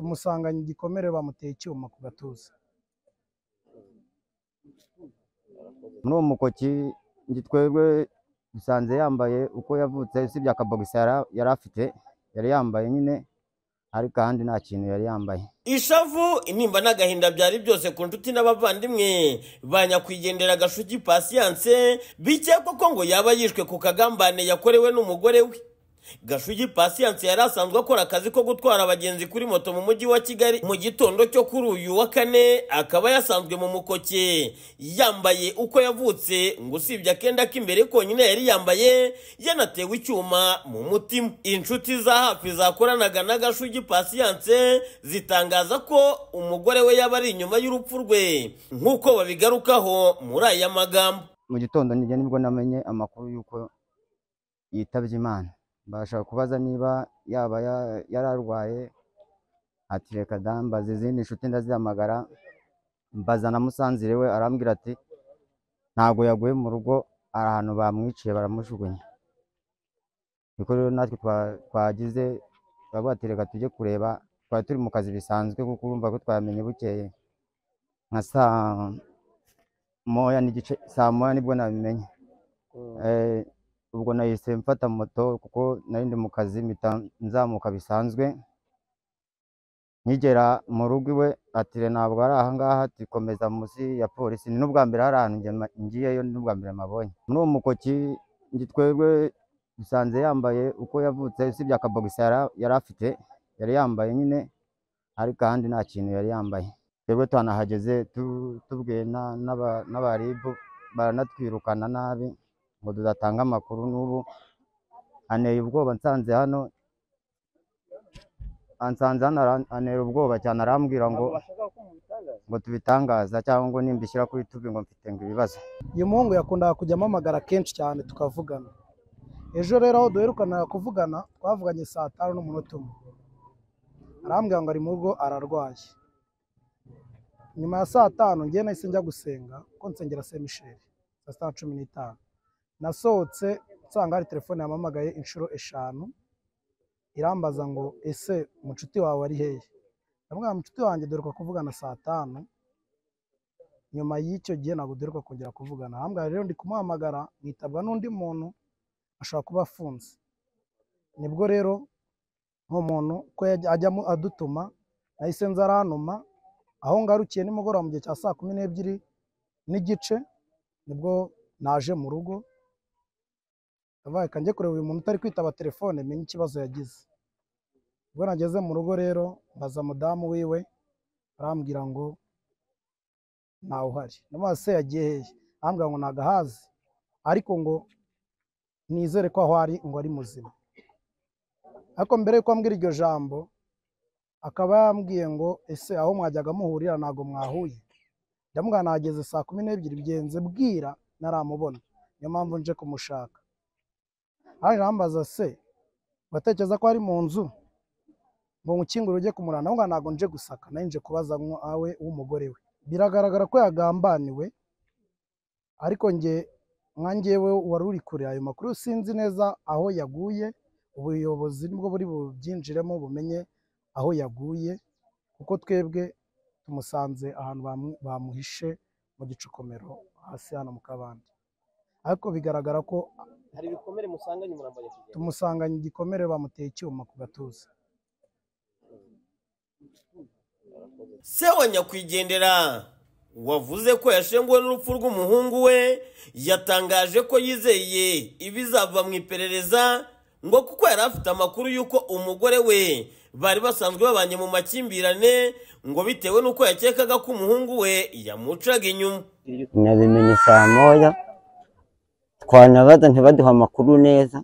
tumusanganya igikomere bamuteye icyuma ku gatuza muri uwo mukoki njye twebwe dusanze yambaye uko yavutse usibye akabogisi yara- yari afite yari yambaye nyine ariko ahandi nta kintu yari yambaye ishavu intimba n'agahinda byari byose ku nshuti n'abavandimwe ba nyakwigendera gashugi pasiyanse bikekwa ko ngo yaba yishwe ku kagambane yakorewe n'umugore we gashugi pasiyanse yari asanzwe akora akazi ko gutwara abagenzi kuri moto mu mujyi wa kigali mu gitondo cyo kuri uyu wa kane akaba yasanzwe mu mukoke yambaye uko yavutse ngo usibye akenda k'imbere konyine yari yambaye yanatewe icyuma mu mutima inshuti za hafi zakoranaga na gashugi pasiyanse zitangaza ko umugore we yaba ari inyuma y'urupfu rwe nk'uko babigarukaho muri aya magambo mu gitondo nijya nibwo namenye amakuru y'uko yitabye imana mbasha kubaza niba yaba ya- yari arwaye ati reka da mbaza izindi nshuti ndazihamagara mbaza na musanzire we arambwira ati ntabwo yaguye mu rugo hari ahantu bamwiciye baramujugunya niko rero natwe twa- twagize turavuga ati reka tujye kureba twari turi mu kazi bisanzwe kuko urumva ko twamenye bukeye nka saa moya n'igice saa moya nibwo nabimenye Eh, ubwo nahise mfata moto kuko nari ndi mu kazi mpita nzamuka bisanzwe nkigera mu rugo iwe ati "Re, ntabwo ari ahangaha ati komeza munsi ya polisi ni n'ubwa mbere hari ahantu njye ma- ngiyeyo ni n'ubwa mbere mabonye muri uwo mukoki njye twebwe dusanze yambaye uko yavutse usibye akabogisi yara- yari afite yari yambaye nyine ariko ahandi nta kintu yari yambaye twebwe twanahageze tu- tubwiye na- n'aba- n'abaribu baranatwirukana nabi ngo tudatanga amakuru n'ubu anteye ubwoba nsanze hano ansanze hano ara- antera ubwoba cyane arambwira ngo ngo tubitangaza cyangwa ngo nimba ishyira kuri tubi ngo mfite ngo ibibazo uyu muhungu yakundaga kujya ampamagara kenshi cyane tukavugana ejo rero aho duherukanaga kuvugana twavuganye saa tanu n'umunota umwe arambwira ngo ari mu rugo ararwaye nyuma ya saa tanu njye nahise njya gusenga kuko nsengera se misheri saa sita na cumi n'itanu nasohotse nsanga hari telefone yampamagaye inshuro eshanu irambaza ngo ese mucuti wawe ari hehe ndamubwira mucuti wanjye duheruka kuvugana saa tanu nyuma y'icyo gihe ntabwo duheruka kongera kuvugana ahambwa rero ndi kumuhamagara nkitabwa n'undi muntu ashobora kuba afunze nibwo rero uwo muntu ko yajya- ajya amu- adutuma nahise nza aranuma aho ngarukiye nimugoroba mu gihe cya saa kumi n'ebyiri n'igice nibwo naje mu rugo ndavuga reka njye kureba uyu muntu utari kwitaba telefone menye ikibazo yagize ubwo nageze mu rugo rero mbaza mudamu wiwe arambwira ngo ntawe uhari ndamubaza se yagiye hehe arambwira ngo nagahazi ariko ngo nizere ko aho ari ngo ari muzima ariko mbere yuko ambwira iryo jambo akaba yambwiye ngo ese aho mwajyaga muhurira ntabwo mwahuye ndamubwira nageze saa kumi n'ebyiri bigenze bwira ntaramubona niyo mpamvu nje kumushaka haje arambaza se uratekereza ko ari mu nzu ngo nkukingure ujye kumurana ahubwo ntabwo nje gusaka nawe nje kubaza awe w'umugore we biragaragara ko yagambaniwe ariko njye nkangewe wari uri kure ayo makuru sinzi neza aho yaguye ubuyobozi nibwo buri bubyinjiremo bumenye aho yaguye kuko twebwe tumusanze ahantu bamu- bamuhishe mu gicukomero hasi hano mu kabande ariko bigaragara ko hari ibikomere musanganye umurambo wa nyakwigendera tumusanganye igikomere bamuteye icyuma ku gatuza se wa nyakwigendera wavuze ko yashenguwe n'urupfu rw'umuhungu we yatangaje ko yizeye ibizava mu iperereza ngo kuko yari afite amakuru y'uko umugore we bari basanzwe babanye mu makimbirane ngo bitewe n'uko yakekaga ko umuhungu we yamucaga inyuma nabimenye saa moya twanabaza ntibaduha amakuru neza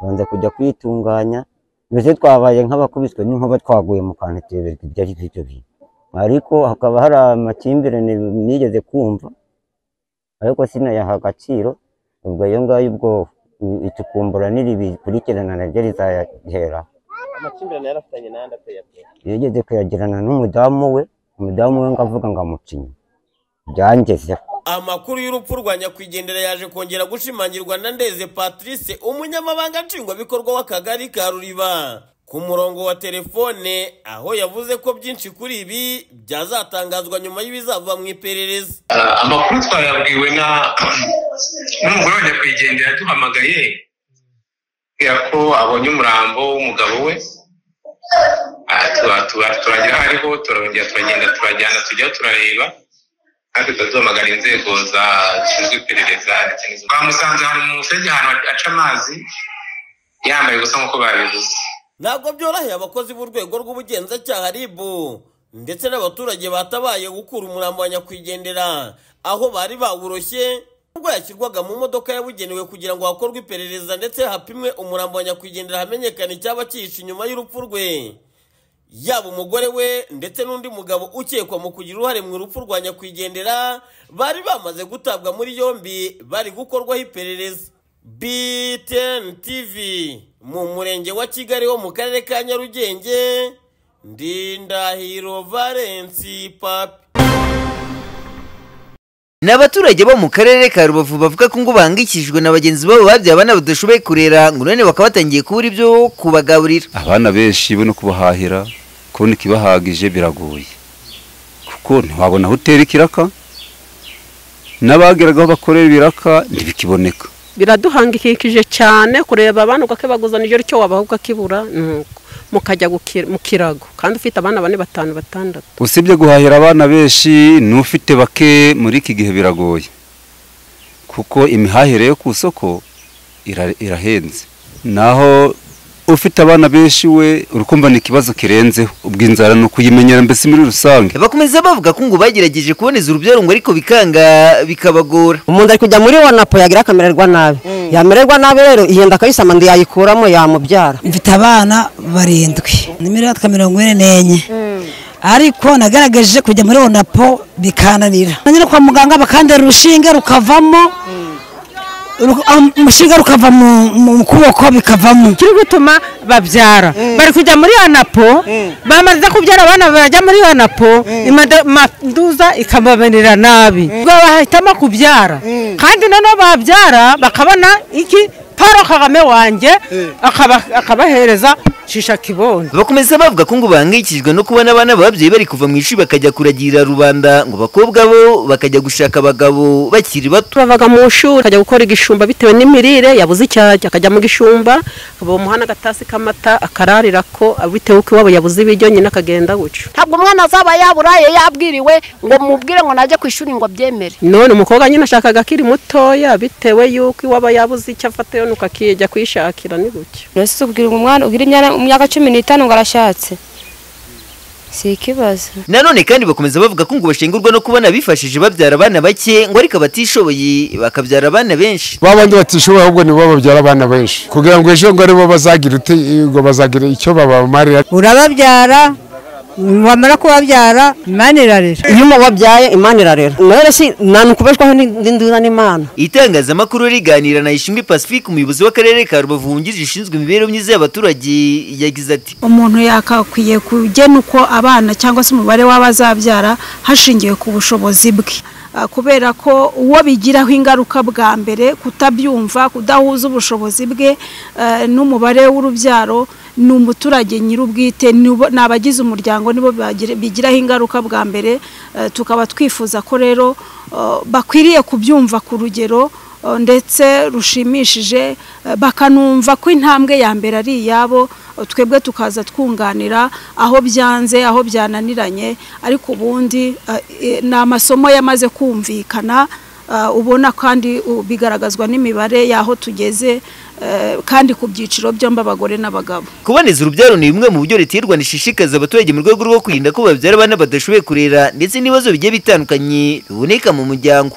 banza kujya kwitunganya mbese twabaye nk'abakubiswe n'inkuba twaguye mu kantu tuyoberwa ibyo ari byo bintu ariko hakaba hari amakimbirane nigeze kumva ariko sinayaha agaciro ubwo ayo ngayo ubwo itukumbura niri bikurikirana naryo rizayahera amakimbirane yarafitanye n'ayandi ateye ateye yigeze kuyagirana n'umudamu we umudamu we ngo avuga ngo amucinye byangezeho amakuru y'urupfu rwa nyakwigendera yaje kongera gushimangirwa na ndeze patrice umunyamabanga nshingwabikorwa w'akagari ka ruriba ku murongo wa telefone aho yavuze ko byinshi kuri ibi byazatangazwa nyuma y'ibizava mu iperereza Ah, amakuru twayabwiwe na n'umugore wa nyakwigendera yaduhamagaye kubera ko abonye umurambo w'umugabo we Ah, tuba- tuba- turagera aho ariho turongera turagenda turajyana tujya turareba kandi tuduhamagara inzego za zishinzwe iperereza ndetse n'izo twamusanze ahantu mu muferege ahantu aca amazi yambaye ubusa nk'uko babivuze ntabwo byoroheye abakozi b'urwego rw'ubugenzacyaha rib ndetse n'abaturage batabaye gukura umurambo wa nyakwigendera aho bari bawuroshye ubwo yashyirwaga mu modoka yabugenewe kugira ngo hakorwe iperereza ndetse hapimwe umurambo wa nyakwigendera hamenyekane icyaba cyihishe inyuma y'urupfu rwe yaba umugore we ndetse n'undi mugabo ukekwa mu kugira uruhare mu rupfu rwa nyakwigendera bari bamaze gutabwa muri yombi bari gukorwaho iperereza btn tv mu murenge wa kigali wo mu karere ka nyarugenge ndindahiro valensi papi Ni abaturage bo mu karere ka Rubavu bavuga ko ngo bahangikishijwe na bagenzi babo babyaye abana badashoboye kurera ngo none bakaba batangiye kubura ibyo kubagaburira abana benshi bo no kubahahira kubona ikibahagije biragoye kuko ntiwabona aho utera ikiraka n'abageragaho bakorera ibiraka ntibikiboneka biraduhangikishije cyane kureba abana ugake baguzana icyo cyo wabaha ukakibura nuko mukajya guki- mu kirago kandi ufite abana bane batanu batandatu usibye guhahira abana benshi n'ufite bake muri iki gihe biragoye kuko imihahire yo ku isoko ira- irahenze naho ufite abana benshi we urukumva ni ikibazo kirenzeho ubwo inzara ni ukuyimenyera mbese muri rusange bakomeza bavuga ko ngo bagerageje kuboneza urubyaro ngo ariko bikanga bikabagora umuntu ari kujya muri wanapu yagira akamererwa nabi yamererwa nabi rero yenda akayisama ndi yayikuramo yamubyara mfite abana barindwi ni miliyoni mirongo ine n'enye ariko nagaragaje kujya muri onapo bikananira nanyura kwa muganga bakandera urushinge rukavamo ru- ah, umushinga rukava mu- mu kuboko bikavamo kiri gutuma babyara bari kujya muri anapo bamaze kubyara abana bajya muri anapo imanduza ikabamerera nabi ubwo bahitamo kubyara kandi noneho babyara bakabona iki paro kagame wanjye akaba- akabahereza shisha kibondo bakomeza bavuga ko ngo bahangikishijwe no kubona abana babyaye bari kuva mu ishuri bakajya kuragirira rubanda ngo bakobwa bo bakajya gushaka abagabo bakiri bato turavaga mu ishuri akajya gukora igishumba bitewe n'imirire yabuze icyo arya akajya mu gishumba akaba umuhana agatasi k'amata akararira ko bitewe uko iwabo yabuze ibiryo nyine akagenda gutyo ntabwo umwana azaba yaburaye yabwiriwe ngo mubwire ngo najye ku ishuri ngo abyemere none umukobwa nyine ashakaga akiri mutoya bitewe y'uko iwaba yabuze icyo afata yo nuko akijya kwishakira ni gutyo ese ubwira umwana ugira imyaka cumi n'itanu ngo arashatse si ikibazo nanone kandi bakomeza bavuga ko ngo bashengurwa no kubona abifashije babyara abana bake ngo ariko abatishoboye bakabyara abana benshi babandi batishoboye ahubwo nibo babyara abana benshi kugira ngo ejo ngo aribo bazagira uti- ngo bazagira icyo babamarira urababyara wamara kubabyara imana irarera iyo wabyaye imana irarera rero si nta ntukubeshwaho n'induza n'imana itangazamakuru riganira na ishimwe pacifique umuyobozi w'akarere ka rubavu wungirije ushinzwe imibereho myiza y'abaturage yagize ati umuntu yakakwiye kugena uko abana cyangwa se umubare w'abazabyara hashingiwe ku bushobozi bwe Ah, kubera ko uwo bigiraho ingaruka bwa mbere kutabyumva kudahuza ubushobozi bwe eh, n'umubare w'urubyaro ni umuturage nyir'ubwite nibo- ni abagize umuryango nibo bagira- bigiraho ingaruka bwa mbere eh, tukaba twifuza ko rero eh, bakwiriye kubyumva ku rugero eh, ndetse rushimishije eh, bakanumva ko intambwe ya mbere ari iyabo eh, twebwe tukaza twunganira aho byanze aho byananiranye ariko ubundi eh, eh, ni amasomo yamaze kumvikana eh, ubona kandi uh, bigaragazwa n'imibare y'aho tugeze eh, kandi ku byiciro byombi abagore n'abagabo kuboneza urubyaro ni bimwe mu buryo leta y'u rwanda ishishikaza abaturage mu rwego rwo kwirinda ko babyara abana badashoboye kurera ndetse n'ibibazo bigiye bitandukanye biboneka mu muryango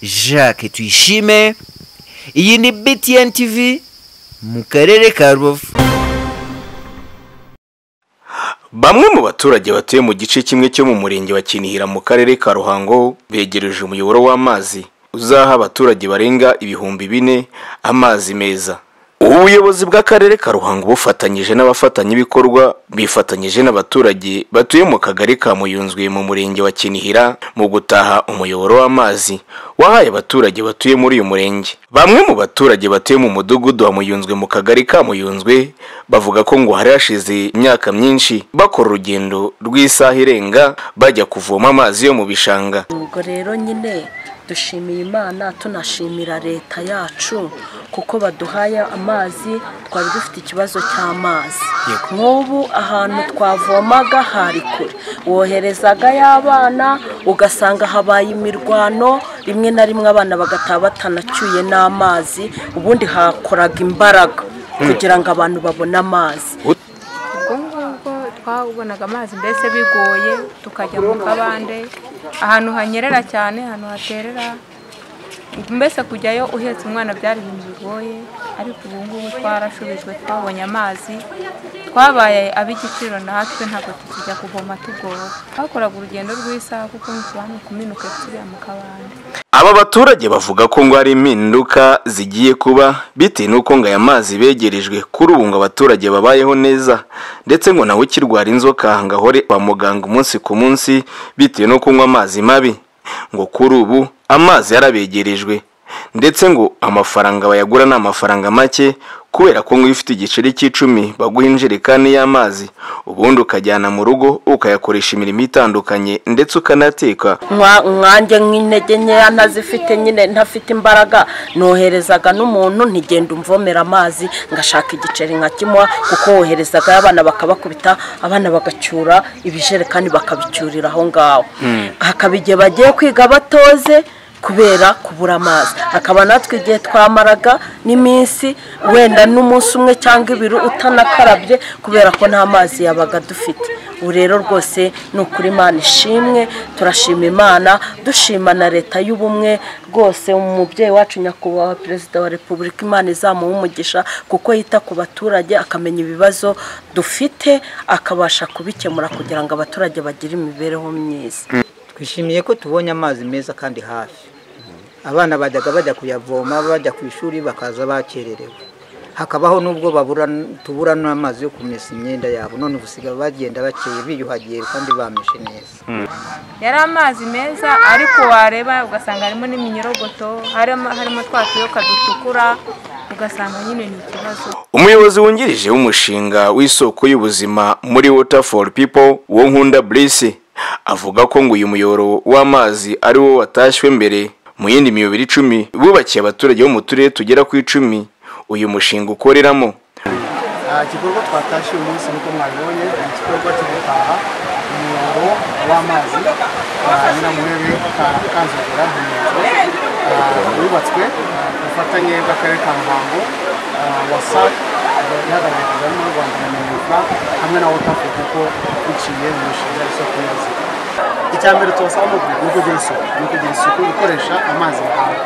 jacques tuyishime iyi ni btn tv mu karere ka rubavu Bamwe mu baturage batuye mu gice kimwe cyo mu murenge wa Kinihira mu karere ka Ruhango begereje umuyoboro w'amazi uzaha abaturage barenga ibihumbi bine amazi meza. Uwo ubuyobozi bw'akarere ka ruhango bufatanyije n'abafatanyabikorwa bifatanyije n'abaturage batuye mu kagari ka muyunzwe mu murenge wa kinihira mu gutaha umuyoboro w'amazi wahaye abaturage batuye muri uyu murenge bamwe mu baturage batuye mu mudugudu wa muyunzwe mu kagari ka muyunzwe bavuga ko ngo hari hashize imyaka myinshi bakora urugendo rw'isaha irenga bajya kuvoma amazi yo mu bishanga ubwo rero nyine dushimiye imana tunashimira leta yacu kuko baduhaye amazi twari dufite ikibazo cy'amazi nk'ubu ahantu twavomaga hari kure woherezaga y'abana ugasanga habaye imirwano rimwe na rimwe abana bagataha batanacyuye n'amazi ubundi hakoraga imbaraga kugira ngo abantu babone amazi ubwo ngubwo twabonaga amazi mbese bigoye tukajya mu kabande ahantu hanyerera cyane ahantu haterera mbese kujyayo uhetse umwana byari ibintu bigoye ariko ubu ngubu twarashubijwe twabonye amazi twabaye ab'igiciro natwe ntabwo tukijya kuvoma tugoye twakoraga urugendo rw'isaha kuko ntitubane kuminuka turiya mu kabande Aba baturage bavuga ko ngo hari impinduka zigiye kuba bitewe n'uko ngo aya mazi begerejwe kuri ubu ngo abaturage babayeho neza ndetse ngo nawe ukirwara inzoka ngo ahore kwa muganga umunsi ku munsi bitewe no kunywa amazi mabi ngo kuri ubu amazi yarabegerejwe ndetse ngo amafaranga bayagura ni amafaranga make kubera ko ngo iyo ufite igiceri cy'icumi baguha injerekani y'amazi ubundi ukajyana mu rugo ukayakoresha imirimo itandukanye ndetse ukanateka Nka- nkanjye nk'intege nkeya ntazifite nyine ntafite imbaraga noherezaga n'umuntu ntigenda umvomera amazi ngashaka igiceri nkakimuha kuko woherezaga abana bakabakubita abana bagacyura ibijerekani bakabicyurira aho ngaho hakaba igihe bagiye kwiga batoze kubera kubura amazi hakaba natwe igihe twamaraga n'iminsi wenda n'umunsi umwe cyangwa ibiri utanakarabye kubera ko nta mazi yabaga dufite ubu rero rwose ni ukuri imana ishimwe turashima imana dushima na leta y'ubumwe rwose umubyeyi wacu nyakubahwa perezida wa repubulika imana izamuha umugisha kuko yita ku baturage akamenya ibibazo dufite akabasha kubikemura kugira ngo abaturage bagire imibereho myiza twishimiye ko tubonye amazi meza kandi hafi abana bajyaga bajya kuyavoma bajya ku ishuri bakaza bakererewe hakabaho n'ubwo babura tubura n'amazi yo kumesa imyenda yabo none ubusigaye bagenda bakeye biyuhagiye kandi bameshe neza yari amazi meza ariko wareba ugasanga harimo n'iminyorogoto harimo harimo twa tuyoka dutukura ugasanga nyine ni ikibazo umuyobozi wungirije w'umushinga w'isoko y'ubuzima muri water for people wo nkunda burisi avuga ko ngo uyu muyoboro w'amazi ari wo watashywe mbere mu yindi miyoboro icumi bubakiye abaturage bo mu turere tugera ku icumi uyu mushinga ukoreramo Ah, igikorwa twatashye uyu munsi nkuko mwabibonye ni igikorwa cyo gutaha umuyoboro w'amazi wa nyiramurebe ka- kanzogera hunyuzwe wubatswe ku bufatanye bw'akarere ka muhango ah, wasac eh, ihagarariye guverinoma y'u rwanda na minika hamwe na wotafu kuko biciye mu mishinga y'isoko y'ubuzima icya mbere tubasaba ni uku- ni ukugira isuku ni ukugira isuku gukoresha amazi bahawe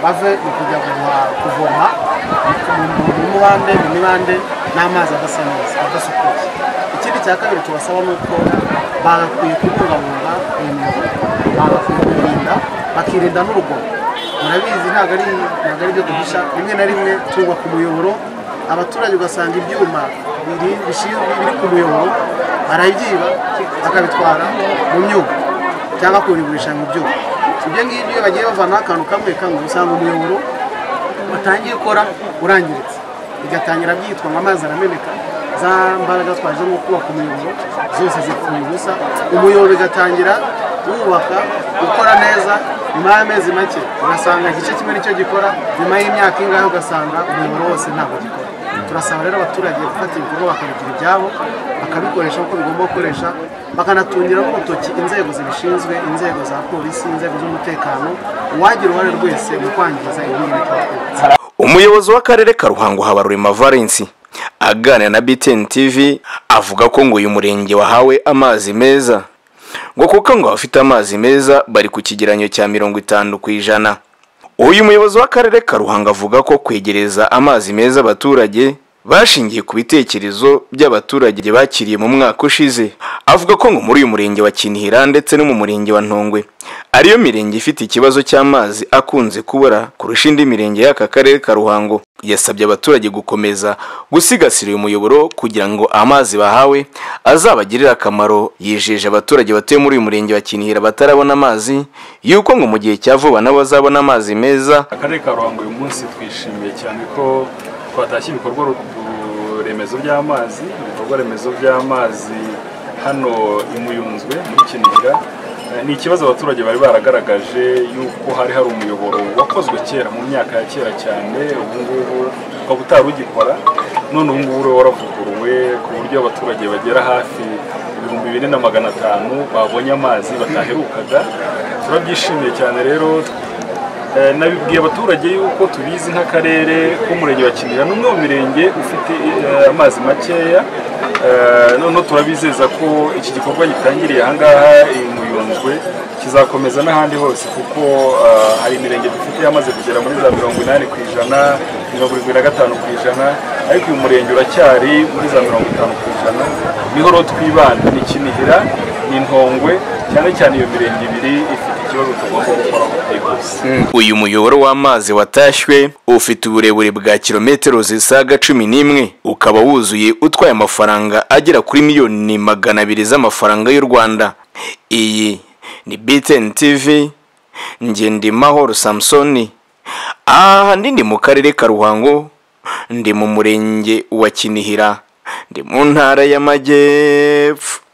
bave mu kujya guha- kuvoma mu- mu- mu mubande mu mibande n'amazi adasa neza adasukuye ikindi cya kabiri tubasaba ni uko bagakwiye kubungabunga iyo miyoboro bagakwiye kuyirinda bakirinda n'urugomo murabizi ntabwo ari ntabwo ari ibyo duhisha rimwe na rimwe twubaka umuyoboro abaturage ugasanga ibyuma biri bishinzwe biri ku muyoboro barabyiba bakabitwara mu myuga cyangwa kubigurisha mu byuma ibyo ngibyo iyo bagiye bavanaho akantu kamwe kamwe usanga umuyoboro watangiye ukora urangiritse bigatangira byitwa ngo amazi arameneka za mbaraga twaje nko kubaka umuyoboro zose zipfuye ubusa umuyoboro ugatangira wubaka ukora neza nyuma y'amezi make ugasanga igice kimwe nicyo gikora nyuma y'imyaka ingahe ugasanga umuyoboro wose ntabwo gikora turasaba rero abaturage gufata ibikorwa bakabigira ibyabo bakabikoresha uko bigomba gukoresha bakanatungira n'urutoki inzego zibishinzwe inzego za polisi inzego z'umutekano uwagira uruhare rwese mu kwangiza ibintu twakora umuyobozi w'akarere ka ruhango habarurema valensi aganira na btn tv avuga ko ngo uyu murenge wahawe amazi meza ngo kuko ngo abafite amazi meza bari ku kigereranyo cya mirongo itanu ku ijana uyu muyobozi w'akarere ka ruhango avuga ko kwegereza amazi meza abaturage bashingiye ku bitekerezo by'abaturage bakiriye mu mwaka ushize avuga ko ngo muri uyu murenge wa kinihira ndetse no mu murenge wa ntongwe ariyo mirenge ifite ikibazo cy'amazi akunze kubura kurusha indi mirenge y'aka karere ka ruhango yasabye abaturage gukomeza gusigasira uyu muyoboro kugira ngo amazi bahawe azabagirire akamaro yijeje abaturage batuye muri uyu murenge wa kinihira batarabona amazi yuko ngo mu gihe cya vuba nabo bazabona amazi meza akarere ka ruhango uyu munsi twishimiye cyane ko twatashye ibikorwa ru- remezo by'amazi ibikorwa remezo by'amazi hano i muyunzwe muri kinihira Eh, ni ikibazo abaturage bari baragaragaje yuko hari hari umuyoboro wakozwe kera mu myaka ya kera cyane ubu ngubu ukaba utari ugikora none ubu ngubu uriya waravuguruwe ku buryo abaturage bagera hafi ibihumbi bine na magana atanu babonye amazi bataherukaga turabyishimiye cyane rero Eh, nabibwiye abaturage yuko tubizi nk'akarere k'umurenge wa kinihira ni umwe mu mirenge ufite eh, amazi makeya Eh, noneho turabizeza ko iki gikorwa gitangiriye ahangaha i muyunzwe kizakomeza n'ahandi hose kuko eh, hari imirenge dufite yamaze kugera muri za mirongo inani ku ijana mirongo irindwi na gatanu ku ijana ariko uyu murenge uracyari muri za mirongo itanu ku ijana niho rero twibanda ni kinihira ni ntongwe cyane cyane iyo mirenge ibiri ifite ikibazo tugomba gukoraho byihuse uyu muyoboro w'amazi watashywe ufite uburebure bwa kilometero zisaga cumi n'imwe ukaba wuzuye utwaye amafaranga agera kuri miliyoni magana abiri z'amafaranga y'u rwanda iyi ni btn tv ngendimahoro samusoni ahandi ndi mu karere ka ruhango ndi mu murenge wa kinihira ndi mu ntara y'amajyepfo